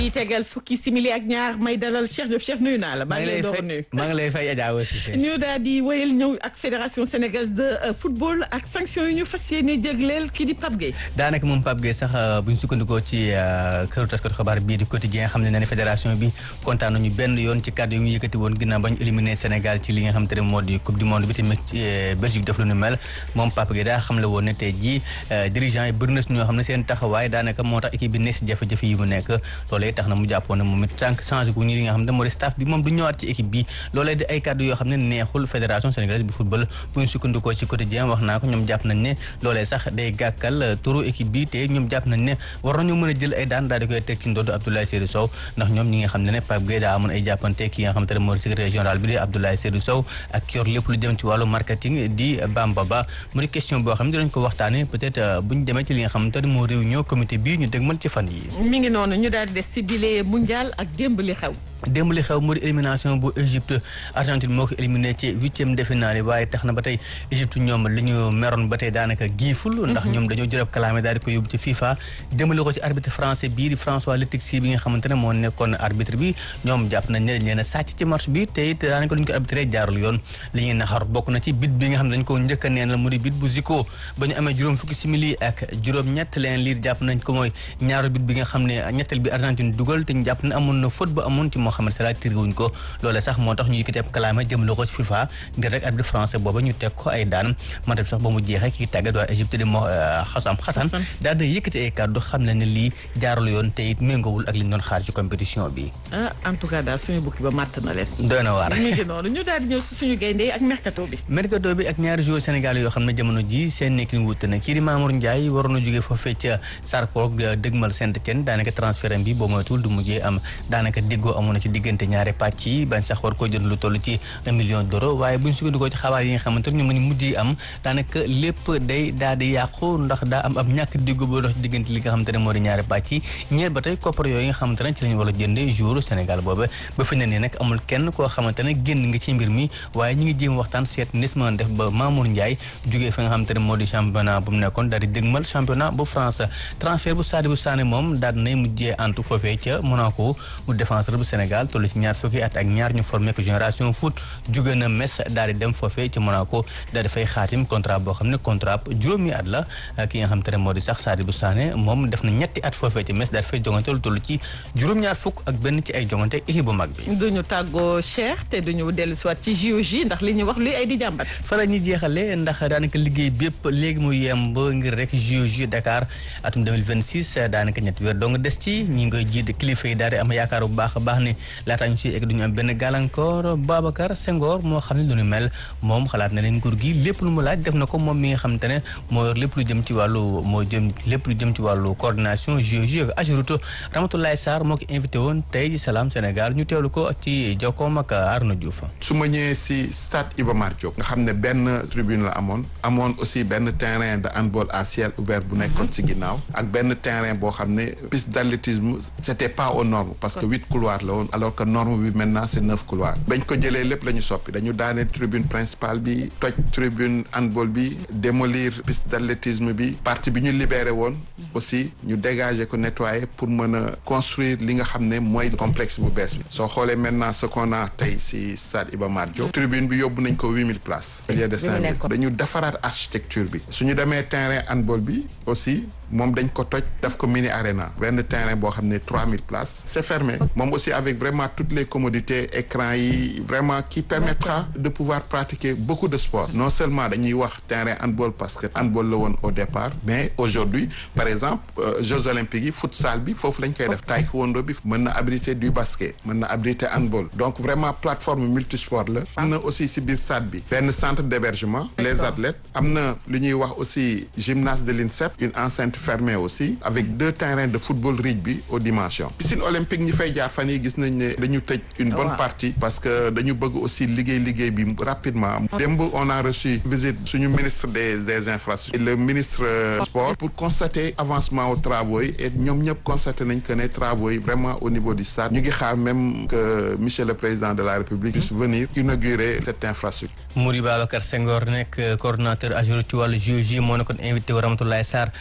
yi tegal fukki simili ak ñaar may dalal Cheikh Diop Cheikh nuyu naa la. maa ngi lay door nuyu maa ngi lay fay Adja Cissé. ñu daal di wéyal ñëw ak fédération sénégalaise de football ak sanction yi ñu fas yéene jégleel kii di Pape Gueye. daanaka moom Pape Gueye sax bu ñu sukkandikoo ci këru taskatu xabaar bii di quotidien xam ne na ne fédération bi kontaan nañu benn yoon ci kàddu yi mu yëkkati woon ginnaaw ba ñu éliminé Sénégal ci li nga xam te ne moo di coupe du monde bi tamit Belgique def lu nu mel moom Pape Gueye daa xam le woon ne tey jii dirigeant yi bëri na si ñoo xam ne seen taxawaay daanaka moo tax équipe bi ne si jafe-jafe yi mu nekk loolee tax na mu jàppoon ne moom it sànq changé gu ñu li nga xam ne moo di staff bi moom du ñëwaat ci équipe bi loolee di ay kàddu yoo xam ne neexul fédération sénégalaise bu football bu ñu sukkandikoo ci quotidien wax naa ko ñoom jàpp nañ ne loolee sax day gàkkal turu équipe bi te ñoom jàpp nañ ne war nañu mën a jël ay daan daal di koy teg ci ndoddu Abdoulaye Seydou Sow ndax ñoom ñi nga xam ne ne Pape Gueye daa amoon ay jàppante ki nga xam te ne moo di secrétaire général bi di Abdoulaye Seydou Sow ak ki yor lépp lu jëm ci wàllu marketing di Bamba Ba mu di question boo xam ne dinañ ko waxtaane peut-être bu ñu demee ci li nga xam te ne moo réunion comité bii ñu dégmal ci fan yi mi ngi noonu ñu daal di des si bile mondial ak démb li xew. démb li xew moo di élimination bu Égypte Argentine moo ko éliminé ci huitième de finale yi waaye tax na ba tey Égypte ñoom li ñu meroon ba tey daanaka giiful ndax ñoom dañoo jërëb kalaame daal di ko yóbbu ci FIFA jëmale ko ci arbitre français bii di François Letexi bi nga xamante ne moo nekkoon arbitre bi ñoom jàpp nañ ne dañ leen a sàcc ci match bi te it daanaka lu ñu ko arbitré jaarul yoon li ñuy naxar bokk na ci bit bi nga xam ne dañ ko njëkk a neenal mu di bit bu Zico ba ñu amee juróom fukki simili ak juróom ñett leen liir jàpp nañ ko mooy ñaaru bit bi nga xam ne ñettel bi Argentine dugal te ñu jàpp ne amoon na faute ba amoon ci Mohamed Salah wuñ ko loole sax moo tax ñu yëkkati ab kalaama jëmale ko ci FIFA ngir rek arbitre français booba ñu teg ko ay daan mante sax ba mu jeexee kii tàggat waa Égypte di moo xasam xasan daal di yëkkati ay kàddu xam ne ne lii jaarul yoon te it méngowul ak li ñu doon xaar ci compétition bi ah en tout cas daal suñu bukki ba màtt na leen doy na waar mi ngi noonu ñu daal di ñëw si suñu gaynde ak mercato bi mercato bi ak ñaari joueurs Sénégal yoo xam ne jamono ji seen nekkin wut na kii di Mamour Ndiaye waroon a jógee foofee ca Sarpong dëgmal Saint-Étienne daanaka transfert bi boo moytul du mujjee am daanaka déggoo amoon na ci diggante ñaari pàcc yi bañ sax war ko jënd lu toll ci un million d'euros waaye bu ñu sukkandikoo ci xabaar yi nga xamante ne ñoom lañu mujj yi am daanaka lépp day daal di yàqu ndax daa am ab ñàkk diggu boo dox diggante li nga xamante ne moo di ñaari pàcc yi ñeer ba tey koppar yooyu nga xamante ne ci lañu war a jënde jour Sénégal booba ba fi ne nii nag amul kenn koo xamante ne génn nga ci mbir mi waaye ñi ngi jéem waxtaan seet nis ma def ba Mamour Ndiaye jógee fi nga xamante ne moo di championnat bu mu nekkoon daal di dégmal championnat bu France transfert bu Sadibou Sané moom daal dinay mujjee antu foofee ca Monaco mu défenseur bu Sénégal toll ci ñaar fukki at ak ñaar ñu formé ko génération foot jóge na Metz daal di dem foofee ci Monaco daal di fay xaatim contrat boo xam ne contrat juróomi at la ki nga xam te ne moo di sax Sadibou Sané moom def na ñetti at foofee ci Metz daal di fay jongante lu toll ci juróom-ñaar fukk ak benn ci ay jongante équipe bu mag bi. duñu tàggoo Cheikh te duñu dellu si waat ci JOJ ndax li ñu wax luy ay di jàmbat. fa la ñuy jeexalee ndax daanaka liggéey bépp léegi mu yemb ngir rek JOJ Dakar atum 2026 daanaka ñetti weer dong des ci ñi ngi koy jiite kilifa yi daal di am yaakaar bu baax a baax ne laataa ñu si egg duñu am benn gàllankoor Babacar Senghor moo xam ne lu ñu mel moom xalaat na ne nguur gi lépp lu mu laaj def na ko moom mi nga xam te ne moo yor lépp lu jëm ci wàllu moo jëm lépp lu jëm ci wàllu coordination JOJ ak Ageroute Ramatoulaye Sarr moo ko invité woon tey ci Salam Sénégal ñu teewlu ko ci jokkoom ak Arnaud Diouf. su ma ñëwee si stade Iba Mar Diop nga xam ne benn tribune la amoon amoon aussi benn terrain de handball à ciel ouvert bu nekkoon si ginnaaw ak benn terrain boo xam ne piste d'athlétisme c'était pas aux normes parce que huit couloirs la woon alors que norme bi maintenant c'est neuf couloirs bañ ko jëlee lépp la ñu soppi dañu daane tribune principale bi toj tribune handball bi démolir piste d'athlétisme bi partie bi ñu libéré woon aussi ñu dégager ko nettoyer pour mën a construire li nga xam ne mooy complexe bu bees bi soo xoolee maintenant ce qu'on a tey si stade Iba Mar Diop tribune bi yóbbu nañ ko huit mille places au lieu de cinq mille dañu defaraat architecture bi suñu demee terrain handball bi aussi moom dañ ko toj daf ko mini arena benn terrain boo xam ne trois mille places c'est fermé moom aussi avec vraiment toutes les commodités écran yi vraiment qui permettra de pouvoir pratiquer beaucoup de sport non seulement dañuy wax terrain handball parce que handball la woon au départ mais aujourd'hui par exemple euh, Jeux olympiques yi futsal bi foofu lañ koy def taekwondo bi mën na abriter du basket mën na abriter handball donc vraiment plateforme multisport la am na aussi si biir stade bi benn centre d'hébergement les athlètes am na lu ñuy wax aussi gymnase de l'INSEP une enceinte fermé aussi avec deux terrains de football rugby aux dimensions piscine olympique ñi fay jaar fan yi gis nañ ne dañu tëj une bonne partie parce que dañu bëgg aussi liggéey liggéey bi rapidement démb on a reçu visite suñu ministre des des infrastructures le ministre sport pour constater avancement aux travaux yi et ñoom ñëpp constaté nañ que ne travaux yi vraiment au niveau du stade ñu ngi xaar même que monsieur le président de la république puisse venir inaugurer cette infrastructure Mouri Babacar Senghor nekk coordonnateur AGEROUTE ci wàllu JOJ moo nekkoon invité wa Ramatoulaye Sarr ci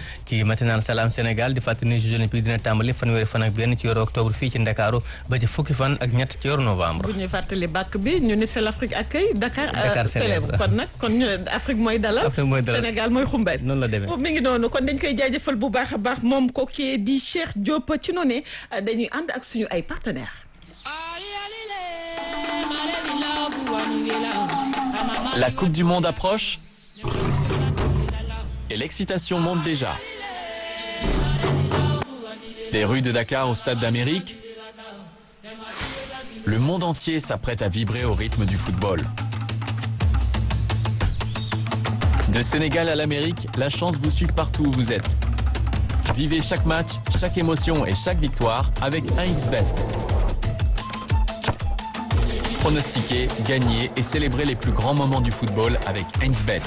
matinal Salam Sénégal di fàttali ni Jeux olympiques dina tàmbali fanweeri fan ak benn ci weeru octobre fii ci Ndakaaru ba ci fukki fan ak ñett ci weeru novembre. bu ñuy fàttali bàkk bi ñu ni c'est l'Afrique accueille Dakar. Dakar célèbre kon nag kon ñu Afrique mooy dalal. Afrique mooy dalal Sénégal mooy xumbeen. noonu la demee mi ngi noonu kon dañ koy jaajëfal bu baax a baax moom kooku di Cheikh Diop ci noonu dañuy ànd ak suñu ay partenaires. La Coupe du Monde approche et l'excitation monte déjà. Des rues de Dakar au Stade d'Amérique, le monde entier s'apprête à vibrer au rythme du football. De Sénégal à l'Amérique, la chance vous suit partout où vous êtes. Vivez chaque match, chaque émotion et chaque victoire avec 1xBet. Pronostiquez, gagnez et célébrez les plus grands moments du football avec 1xBet.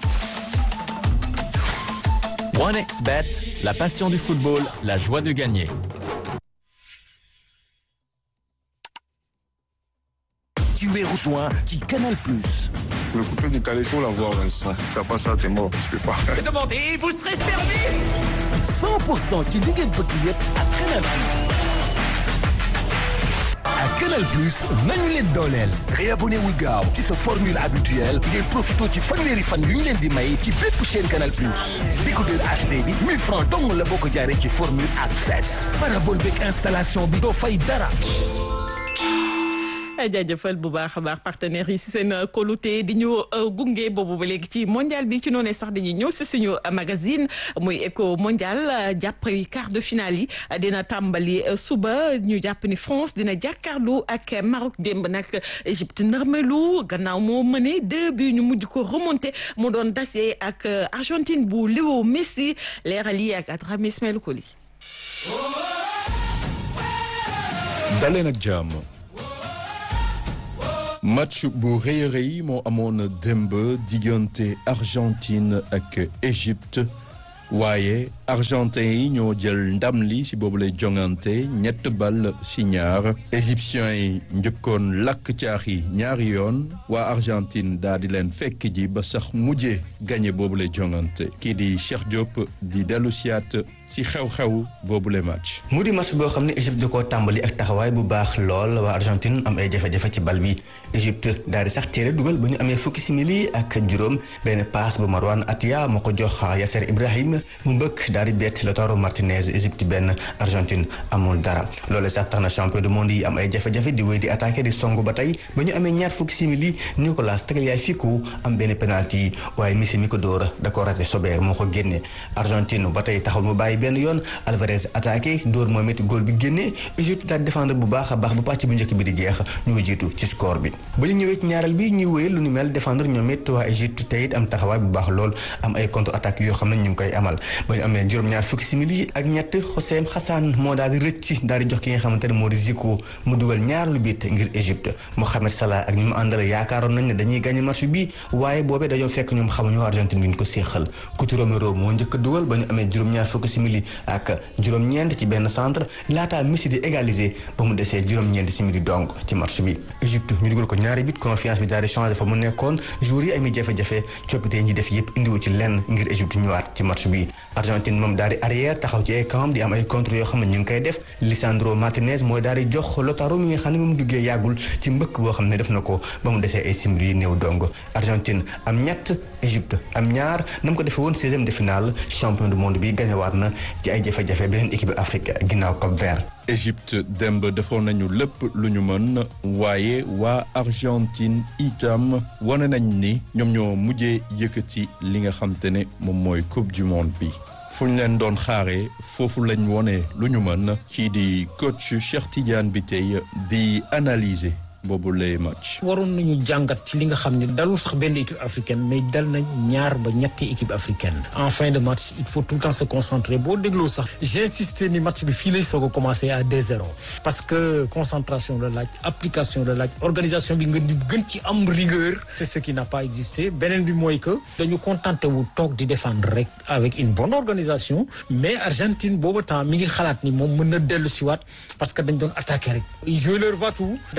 1xBet, la passion du football, la joie de gagner. Tu es rejoint qui Canal Plus. Le coupé du calais, faut l'avoir, Vincent. Si t'as pas ça, t'es mort. Tu peux pas. Demandez, vous serez servi 100% ci li ngeen bëgg yëpp ak Canal Plus. ak Canal Plus nañu leen dooleel. réabonné wul gaaw ci sa formule habituelle ngeen profité ci fanweeri fan yu ñu leen di may ci bépp chaîne Canal Plus. décodeur HD bi 1000 francs dong la boo ko jaaree ci formule access. parabole beeg installation bi doo fay dara. jaajëfal bu baax a baax partenaires yi si seen kolute di ñu gunge boobu ba léegi ci mondial bi ci noonu sax dañuy ñëw si suñu magazine muy éco mondial jàpp quart de finale yi dina tàmbali suba ñu jàpp ni France dina jàkkaarloo ak Maroc démb nag Égypte nërmelu gannaaw moo mëne deux bi ñu mujj ko remonté mu doon dase ak Argentine bu Léo Messi leeral yi ak Adrame Ismaël Koli. daleen ak jàmm. match bu rëy a rëy moo amoon démb diggante Argentine ak Égypte waaye argentin yi ñoo jël ndam li ci boobu lay jongante ñett bal ci ñaar égyptiens yi njëkkoon lakk caax yi ñaari yoon waa Argentine daal di leen fekk ji ba sax mujjee gagné boobu lay jongante kii di Cheikh Diop di dellu siyaat ci xew-xew boobu le match. mu di match boo xam ne Égypte da koo tàmbali ak taxawaay bu baax lool waa Argentine am ay jafe-jafe ci bal bi Égypte daal di sax teel a dugal ba ñu amee fukki simili ak juróom benn paas bu Marwan Atia moo ko jox Yasser Ibrahim mu mbëkk daal di bett Lautaro Martinez Égypte benn Argentine amul dara loolu sax tax na champion du monde yi am ay jafe-jafe di wéy di attaqué di songu ba tey ba ñu amee ñaar fukki simili Nicolas Tagliafico am benn penalty waaye Messi mi ko dóor da ko raté Sober moo ko génne Argentine ba tey taxul mu bàyyi benn yoon Alvarez attaqué dóor moom it góol bi génne Égypte daal défendre bu baax a baax bu pàcc bu njëkk bi di jeex ñu jiitu ci score bi ba ñu ñëwee ci ñaareel bi ñuy wéyal lu ni mel défendre ñoom it waa Égypte tey it am taxawaay bu baax lool am ay contre attaque yoo xam ne ñu ngi koy amal ba ñu amee juróom-ñaar fukki simili ak ñett Hossein Hassan moo daal di rëcc daal di jox ki nga xamante ne moo di Zico mu dugal ñaar lu bit ngir Égypte Mohamed Salah ak ñi mu àndal yaakaaroon nañ ne dañuy gagné match bi waaye boobee dañoo fekk ñoom xamuñu Argentine bi ñu ko séexal Cuti Romero moo njëkk a dugal ba ñu amee juróom-ñaar fukki simili ak juróom-ñeent ci benn centre laataa Messi di égaliser ba mu desee juróom-ñeent simili donc ci match bi Égypte ñu dugal ko ñaari bit confiance bi daal di changé fa mu nekkoon joueurs yi amee jafe-jafe coppite ñi def yëpp indiwu ci lenn ngir Égypte ñëwaat ci match bi Argentine moom daal di arrière taxaw ci ay camp di am ay contre yoo xam ne ñu ngi koy def Lisandro Martinez mooy daal di jox Lautaro mi nga xam ne moom duggee yàggul ci mbëkk boo xam ne def na ko ba mu desee ay simili yi néew dong Argentine am ñett Égypte am ñaar na mu ko defee woon seizième de finale champion du monde bi gañewaat na ci ay jafe-jafe beneen équipe Afrique ginnaaw Cap Vert. Égypte démb defoon nañu lépp lu ñu mën waaye waa Argentine itam wane nañ ni ñoom ñoo mujjee yëkkati li nga xam te ne moom mooy coupe du monde bi. fu ñu leen doon xaaree foofu lañ wone lu ñu mën kii di coach Cheikh Tidiane bi tey di analyser. boobu lay match. waroon nañu jàngat ci li nga xam ne dalul sax benn équipe africaine mais dal nañ ñaar ba ñetti équipe africaine en fin de match il faut tout le temps se concentrer boo dégloo sax j'insisté ni match bi fii lay soog a commencé à 2-0 parce que concentration la laaj application la laaj organisation bi nga di gën ci am rigueur c'est ce qui n'a pas existé beneen bi mooy que dañu contenté wu toog di défendre rek avec une bonne organisation mais Argentine boobu temps mi ngi xalaat ni moom mën na dellu si waat parce que dañ doon attaquer rek ils jouent leur va-tout dans des attaques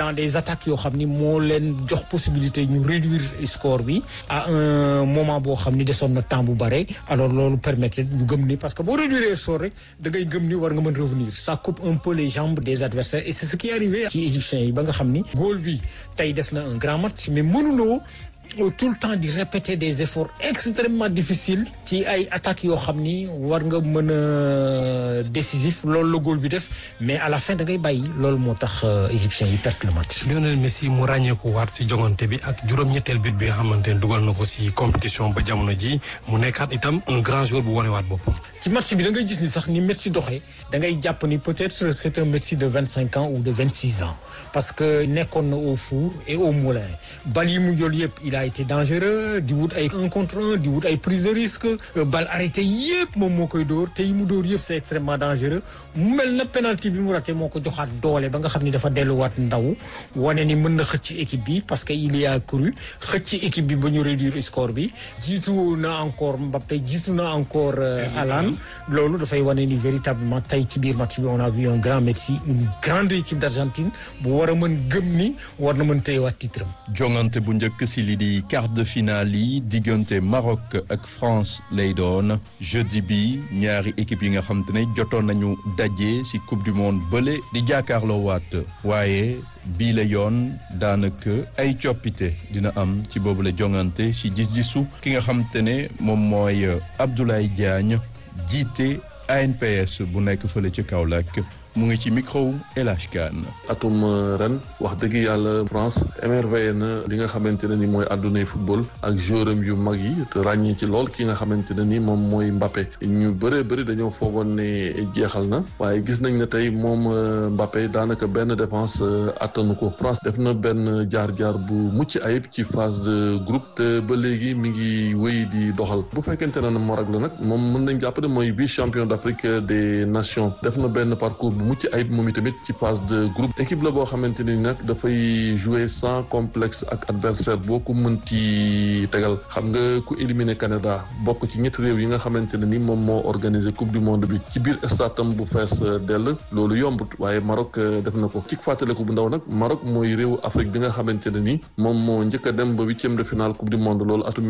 attaques yoo xam ni moo leen jox possibilité ñu réduire score bi à un moment boo xam ni desoon na temps bu bare alors loolu permettre ñu gëm ni parce que boo réduire score rek da ngay gëm ni war nga mën revenir ça coupe un peu les jambes des adversaires et c'est ce qui est arrivé ci égyptiens yi ba nga xam ni góol bi tey def na un grand match mais mënuloo tout le temps di répéter des efforts extrêmement difficiles ci ay attaques yoo xam ni war nga mën a décisif loolu la góol bi def mais à la fin da ngay bàyyi loolu moo tax égyptiens yi perte le match. Lionel Messi mu ràññeeku waat si jongante bi ak juróom-ñetteel but bi nga xamante ne dugal na ko si compétition ba jamono ji mu nekkaat itam un grand joueur bu wanewaat boppam. ci match bi da ngay gis ni sax ni Messi doxee da ngay jàpp ni peut-être c'est un Messi de vingt cinq ans ou de vingt six ans parce que nekkoon na au four et au moulin bal yi mu jël yëpp il a été dangereux di wut ay un contre un di wut ay prise de risque bal arrêté yëpp moom moo koy dóor te yi mu dóor yëpp c'est extrêmement dangereux mu mel na penalty bi mu raté moo ko joxaat doole ba nga xam ni dafa delluwaat ndaw wane ni mën na xëcc équipe bi parce que il y a cru xëcc équipe bi ba ñu réduire score bi jiitu na encore Mbappé jiitu na encore Haaland loolu dafay wane ni véritablement tey ci biir match bi on a vu un grand Messi une grande équipe d'Argentine bu war a mën gëm ni war na mën téyewaat titre am jongante bu njëkk si li di quart de finale yi diggante Maroc ak France lay doon jeudi bi ñaari équipe yi nga xam te ne jotoon nañu daje si coupe du monde bële di jàkkaarloo waat waaye bii la yoon daanaka ay coppite dina am ci boobu la jongante si gis-gisu ki nga xam te ne moom mooy Abdoulaye Diagne jiite ANPS bu nekk fële ci Kaolack mu ngi ci micro El Hadj Kane atum ren wax dëgg yàlla France émerveillé na li nga xamante ne ni mooy àddunay football ak joueuram yu mag yi te ràññee ci lool ki nga xamante ne ni moom mooy Mbappé ñu bëree bëri dañoo foogoon ne jeexal na waaye gis nañ ne tey moom Mbappé daanaka benn défense attanu ko France def na benn jaar-jaar bu mucc ayib ci phase de groupe te ba léegi mi ngi wéy di doxal bu fekkente ne Maroc la nag moom mën nañ jàpp ne mooy vice champion d'Afrique des nations def na benn parcours bu mucc ayib moom itamit ci phase de groupe équipe la boo xamante ni nag dafay jouer sans complexe ak adversaire boo ko mënti tegal xam nga ku éliminer Canada bokk ci ñetti réew yi nga xamante ne ni moom moo organiser coupe du monde bi ci biir statam bu fees dell loolu yombut waaye Maroc def na ko ci fàttaliku bu ndaw nag Maroc mooy réewu Afrique bi nga xamante ne ni moom moo njëkk a dem ba huitième de finale coupe du monde loolu atum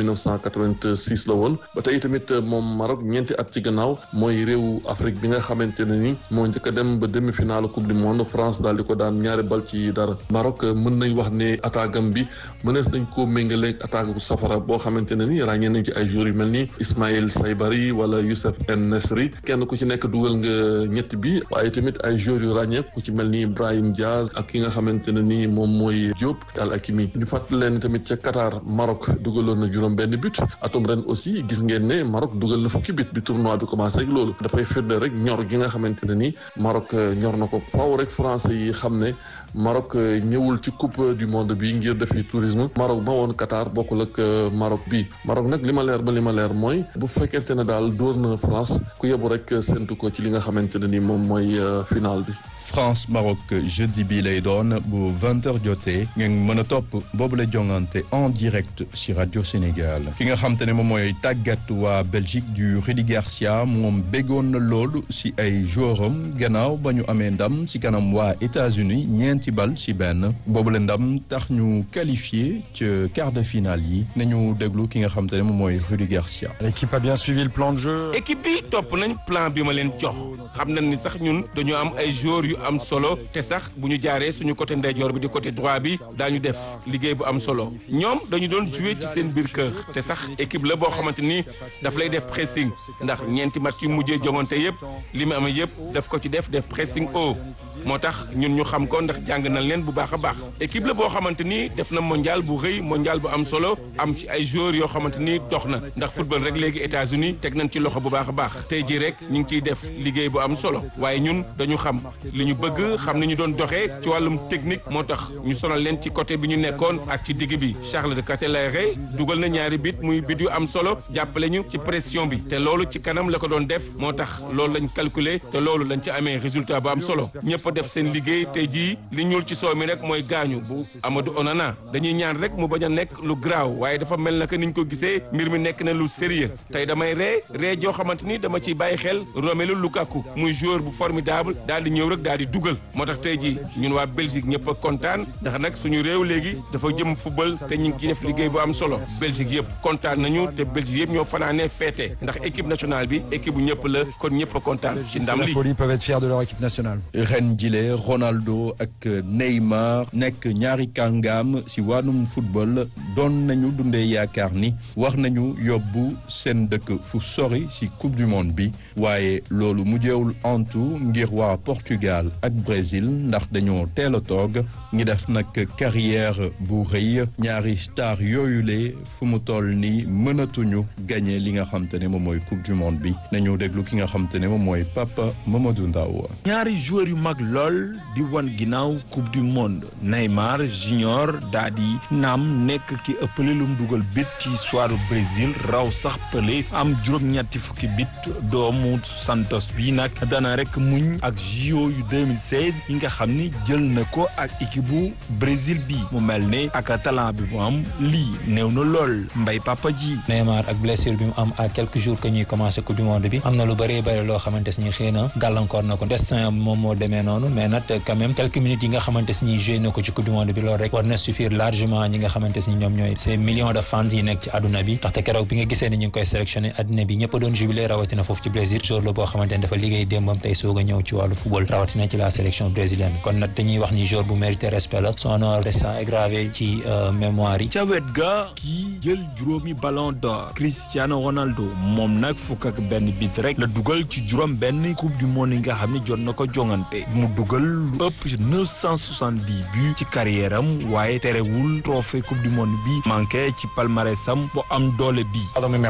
1986 la woon ba tey tamit moom Maroc ñeenti at ci gannaaw mooy réewu Afrique bi nga xamante ne ni moo njëkk a dem ba demi-finale coupe du monde France daal di ko daan ñaari bal ci dara Maroc mën nañ wax ne attaque am bi mënees nañ koo méngaleeg attaque bu safara boo xamante ne ni ràññee nañ ci ay joueurs yu mel ni Ismaïl Saybari wala Youssef En Nesri kenn ku ci nekk dugal nga ñett bi waaye tamit ay joueurs yu ràññee ku ci mel ni Brahim Diaz ak ki nga xamante ne ni moom mooy Diop Al Hakimi ñu fàttali leen tamit ca Qatar Maroc dugaloon na juróom benn but atum ren aussi gis ngeen ne Maroc dugal na fukki but bi tournoi bi commencé ak loolu dafay firnde rek ñor gi nga xamante ne ni Maroc ñor na ko faw rek français yi xam ne Maroc ñëwul ci coupe du monde bi ngir defi tourisme Maroc ba woon Qatar bokkul ak Maroc bi Maroc nag li ma leer ba li ma leer mooy bu fekkente ne daal dóor na France ku yebu rek séntu ko ci li nga xamante ne ni moom mooy final bi. France Maroc jeudi bi lay doon bu 20h jotee ngeen mën a topp boobu la jongante en direct ci rajo Sénégal ki nga xam te ne moom mooy tàggat waa Belgique du Rudi Garcia moom béggoon na loolu ci ay joueuram gannaaw ba ñu amee ndam ci kanam waa États-Unis ñeenti bal ci benn boobu la ndam tax ñu qualifié ca quart de finale yi nañu déglu ki nga xam te ne moom mooy Rudi Garcia. L'équipe a bien suivi le plan de jeu. équipe bi topp nañ plan bi ma leen jox xam nañ ni sax ñun dañoo am ay joueurs yu am solo te sax bu ñu jaaree suñu côté ndeyjoor bi di côté droit bi daañu def liggéey bu am solo ñoom dañu doon jouer ci seen biir kër te sax équipe la boo xamante ni daf lay def pressing ndax ñeenti match yu mujjee jongante yëpp li mu amee yëpp daf ko ci def def pressing haut moo tax ñun ñu xam ko ndax jàng nañ leen bu baax a baax équipe la boo xamante ni def na mondial bu rëy mondial bu am solo am ci ay joueurs yoo xamante ni dox na ndax football rek léegi États-Unis teg nañ ci loxo bu baax a baax tey jii rek ñu ngi ciy def liggéey bu am solo waaye ñun dañu xam li ñu bëgg xam ni ñu doon doxee ci wàllum technique moo tax ñu sonal leen ci côté bi ñu nekkoon ak ci digg bi Charles de Ketelaere dugal na ñaari bit muy bit yu am solo jàppale ñu ci pression bi te loolu ci kanam la ko doon def moo tax loolu lañ calculer te loolu lañ ci amee résultat bu am solo ñëpp ñëpp def seen liggéey tey jii li ñuul ci soow mi rek mooy gaañu bu Amadou Onana dañuy ñaan rek mu bañ a nekk lu graaw waaye dafa mel na que niñ ko gisee mbir mi nekk na lu sérieux tey damay ree ree joo xamante ni dama ciy bàyyi xel Romelu Lukaku muy joueur bu formidable daal di ñëw rek daal di dugal moo tax tey jii ñun waa Belgique ñëpp a kontaan ndax nag suñu réew léegi dafa jëm football te ñu ngi ciy def liggéey bu am solo Belgique yëpp kontaan nañu te Belgique yëpp ñoo fanaanee feete ndax équipe nationale bi équipe bu ñëpp la kon ñëpp a kontaan ci ndam li peuvent être fiers de leur équipe nationale. ren jile Ronaldo ak Neymar nekk ñaari kàngaam si wàllum football doon nañu dundee yaakaar ni war nañu yóbbu seen dëkk fu sori si coupe du monde bi waaye loolu mujjeewul antu ngir waa Portugal ak Brésil ndax dañoo teel a toog ngi def nag carrière bu rëy ñaari star yooyule fu mu toll ni mënatuñu gagné li nga xam te ne moom mooy coupe du monde bi nañu déglu ki nga xam te ne moom mooy Papa Mamadou Ndaw ñaari joueurs yu mag lool di wan ginnaaw coupe du monde Neymar junior daa di naam nekk ki ëppale lu mu dugal bit ci histoire Brésil raw sax Pelé am juróom-ñetti fukki bit doomu Santos bi nag dana rek muñ ak JO yu 2016 yi nga xam ni jël na ko ak équipe bu Brésil bi mu mel ne ak talent bi mu am lii néew na lool mbay papa ji. Neymar ak blessure bi mu am à quelques jours que ñuy commencé coupe du monde bi am na lu bëree bëri loo xamante ni xëy na gàllankoor na ko destin moom moo demee noonu mais nag quand même quelques minutes yi nga xamante ni joué na ko ci coupe du monde bi loolu rek war na suffire largement ñi nga xamante ni ñoom ñooy ces millions de fans yi nekk ci àdduna bi ndaxte keroog bi nga gisee ni ñu ngi koy sélectionné àdduna bi ñëpp doon jubilé rawatina foofu ci Brésil jour la boo xamante ni dafa liggéey démbam tey soog a ñëw ci wàllu football rawatina ci la sélection brésilienne kon nag dañuy wax ni jour bu mérité respect la son nom restant gravé ci mémoire yi ca wet ga kii jël juróomi ballon d'or Cristiano Ronaldo moom nag fukk ak benn bit rek la dugal ci juróom benn coupe du monde yi nga xam ne jot na ko jongante mu dugal lu ëpp 970 buts ci carrière am waaye terewul trophée coupe du monde bi manqué ci palmarèsam bu am doole bi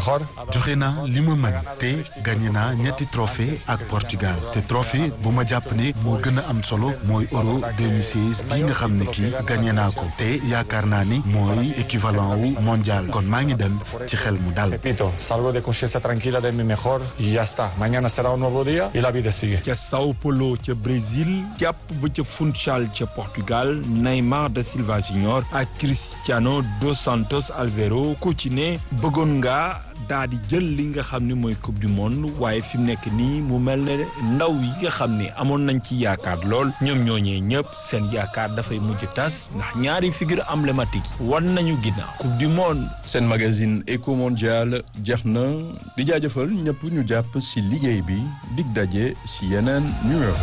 joxe naa li ma mën te gagné naa ñetti trophée ak Portugal te trophée bu ma jàpp ne moo gën a am solo mooy euro 2016 bii nga xam ne kii gagné naa ko te yaakaar naa ni mooy équivalent wu mondial kon maa ngi dem ci xel mu dal. Repito, salgo de conciencia tranquila de mi mejor y ya está. Mañana será un nuevo día y la vida sigue. ca Sao Paulo ca Brésil jàpp ba ca Funchal ca Portugal Neymar da Silva Junior ak Cristiano dos Santos Alvaro ku ci ne bëggoon nga daa di jël li nga xam ne mooy coupe du monde waaye fi mu nekk nii mu mel ne ndaw yi nga xam ne amoon nañ ci yaakaar lool ñoom ñooñee ñëpp seen yaakaar dafay mujj tas ndax ñaari figure emblématique wan nañu ginnaaw coupe du monde. seen magazine Eco Mondial jeex na di jaajëfal ñëpp ñu jàpp ci liggéey bi dig daje ci yeneen numéro.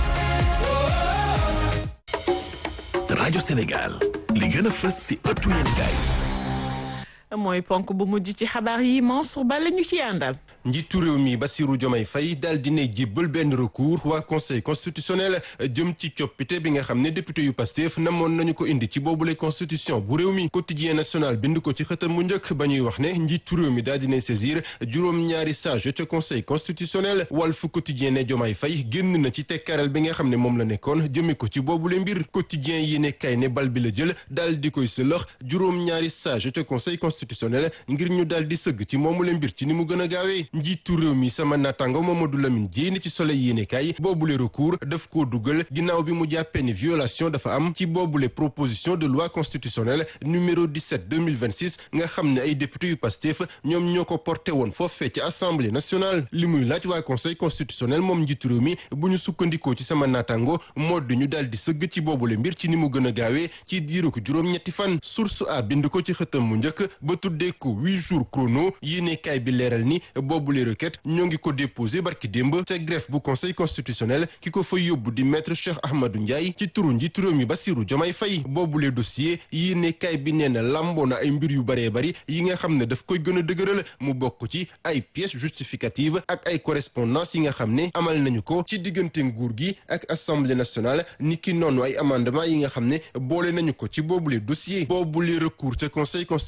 rajo Sénégal li gën a fës ci ëttu yéenekaay mooy ponk bu mujj ci xabaar yi Mansour Ba la ñu ci àndal. njiitu réew mi Bassirou Diomaye Faye daal dina jébbal benn recours waa conseil constitutionnel jëm ci coppite bi nga xam ne député yu Pastef namoon nañu ko indi ci boobule constitution bu réew mi quotidien national bind ko ci xëtam mu njëkk ba ñuy wax ne njiitu réew mi daal dinay saisir juróom-ñaari sage ca conseil constitutionnel Walf quotidien ne Diomaye Faye génn na ci tekkaral bi nga xam ne moom la nekkoon jëme ko ci boobule mbir quotidien yi ne kay ne bal bi la jël daal di koy sëlëx juróom-ñaari sage ca conseil constitutionnel ngir ñu daal di sëgg ci moomule mbir ci ni mu gën a gaawee njiitu réew mi sama natango Mamadou Lamine Dièye ci soleil yéenekaay boobule recours daf koo dugal ginnaaw bi mu jàppee ni violation dafa am ci boobule proposition de loi constitutionnelle numéro 17 2026 nga xam ne ay député yu Pastef ñoom ñoo ko porté woon foofee ci assemblée nationale li muy laaj waa conseil constitutionnel moom njiitu réew mi bu ñu sukkandikoo ci sama natango modd ñu daal di sëgg ci boobule mbir ci ni mu gën a gaawee ci diiru ko juróom-ñetti fan source a bind ko ci xëtam mu njëkk ba tuddee ko huit jours chrono yéenekaay bi leeral ni boobule requête ñoo ngi ko déposé barki démb ca greffe bu conseil constitutionnel ki ko fa yóbbu di maître Cheikh Ahmadou Ndiaye ci turu njiitu réew mi Bassirou Diomaye Faye boobule dossier yéenekaay bi nee na lamboo na ay mbir yu baree bari yi nga xam ne daf koy gën a dëgëral mu bokk ci ay pièces justificatives ak ay correspondance yi nga xam ne amal nañu ko ci diggante nguur gi ak assemblée nationale niki noonu ay amendement yi nga xam ne boole nañu ko ci boobule dossier boobule recours ca conseil constitutionnel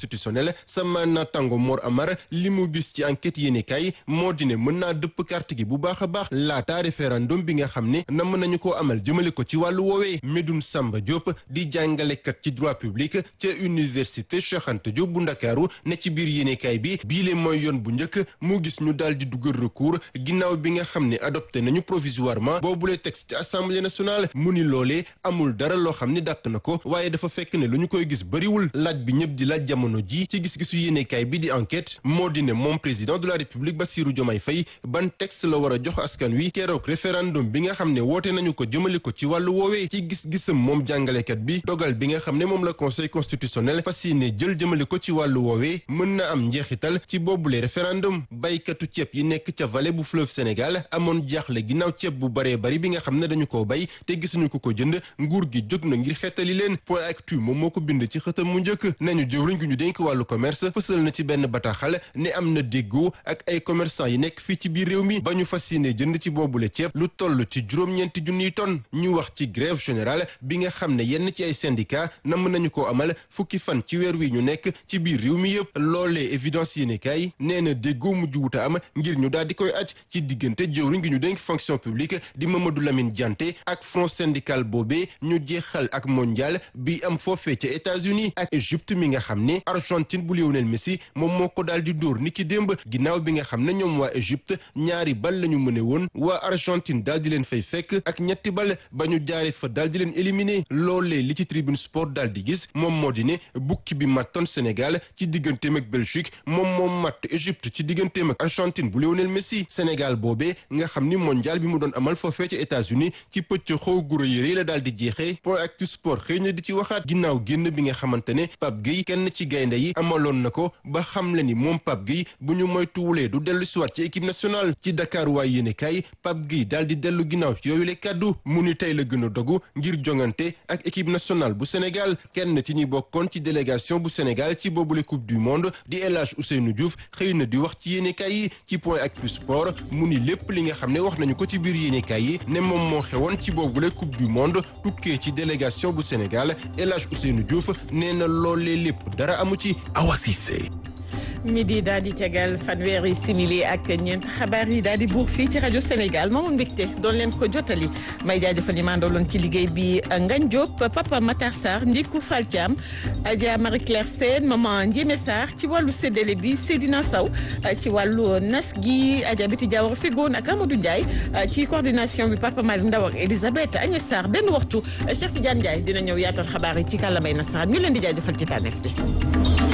Sénégal sama natango Mor Amar li mu gis ci enquête yéenekaay moo di ne mën naa dëpp carte gi bu baax a baax laata référendum bi nga xam ne nam nañu koo amal jëmale ko ci wàllu woowee Medoune Samba Diop di jàngalekat ci droit public ca université Cheikh Anta Diop bu Ndakaaru ne ci biir yéenekaay bi bii le mooy yoon bu njëkk mu gis ñu daal di dugal recours ginnaaw bi nga xam ne adopté nañu provisoirement boobule texte assemblée nationale mu ni loolee amul dara loo xam ne dàq na ko waaye dafa fekk ne lu ñu koy gis bëriwul laaj bi ñëpp di laaj jamono ji ci gis-gisu yéenekaay bi di enquête moo di ne moom président de la république Bassirou Diomaye Faye ban texte la war a jox askan wi keroog référendum bi nga xam ne woote nañu ko jëmale ko ci wàllu woowee ci gis-gisam moom jàngalekat bi dogal bi nga xam ne moom la conseil constitutionnel fas yéene jël jëmale ko ci wàllu woowee mën na am njeexital ci boobule référendum baykatu ceeb yi nekk ca vallée bu fleuve Sénégal amoon jaaxle ginnaaw ceeb bu baree bari bi nga xam ne dañu koo bay te gisuñu ko ko jënd nguur gi jóg na ngir xeetali leen point actu moom moo ko bind ci xëtam mu njëkk nañu jëwriñ gi ñu dénk wàllu commerce fësal na ci benn bataaxal ne am na déggoo ak ay commerçant yi nekk fii ci biir réew mi ba ñu fas yéene jënd ci boobule ceeb lu toll ci juróom-ñeenti junniy tonnes ñu wax ci grève générale bi nga xam ne yenn ci ay syndicat namm nañu ko amal fukki fan ci weer wi ñu nekk ci biir réew mi yëpp loolee évidence yéene kaay nee na déggoo mujj wuta am ngir ñu daal di koy aj ci diggante jëwriñ gi ñu dénk fonction publique di Mamadou Lamine Dianté ak front syndical boobee ñu jeexal ak mondial bi am foofee ca États-Unis ak Égypte mi nga xam ne Argentine bu Lionel Messi moom moo ko daal di dóor ni ki démb ginnaaw bi nga xam ne ñoom waa Égypte ñaari bal la ñu mëne woon waa Argentine daal di leen fay fekk ak ñetti bal ba ñu jaare fa daal di leen éliminer loolee li ci tribune sport daal di gis moom moo di ne bukki bi mattoon Sénégal ci digganteem ak Belgique moom moom matt Égypte ci digganteem ak Argentine bu Lionel Messi Sénégal boobee nga xam ni mondial bi mu doon amal foofee ca États-Unis ci pëcc xaw guro yére la daal di jeexee point actu sport xëy na di ci waxaat ginnaaw génn bi nga xamante ne Pape Gueye kenn ci gaynde yi amaloon na ko ba xam le ni moom Pape Gueye bu ñu moytuwulee du dellu siwaat ci équipe nationale ci Dakar waay yéene kay Pape Gueye daal di dellu ginnaaw ci yooyu le kàddu mu ni tey la gën a dogu ngir jongante ak équipe nationale bu Sénégal kenn ci ñi bokkoon ci délégation bu Sénégal ci boobule coupe du monde di El Hadj Ousseynou Diouf xëy na di wax ci yéene kay yi ci point actu sport mu ni lépp li nga xam ne wax nañu ko ci biir yéene kay yi ne moom moo xewoon ci boobule coupe du monde tukkee ci délégation bu Sénégal El Hadj Ousseynou Diouf nee na loolee lépp dara amu ci Awa Cissé midi daal di tegal fanweeri simili ak ñeent xabaar yi daal di buur fii ci rajo Sénégal moomoon mbégte doon leen ko jottali may jaajëfal ñi maandoloon ci liggéey bi Ngagne Diop Papa Matar Sarr Ndiku Fall Thiam Adja Marie Claire Sène maman Ndiémé Sarr ci wàllu séddale bi Seydina Sow ci wàllu nas gi Adja Biti Diawara Figoon ak Amadou Ndiaye ci coordination bi Papa Malick Ndaw ak Elisabeth Agnès Sarr benn waxtu Cheikh Tidiane Ndiaye dina ñëw yaatal xabaar yi ci kàllaamay nasaraan ñu leen di jaajëfal ci tànneef bi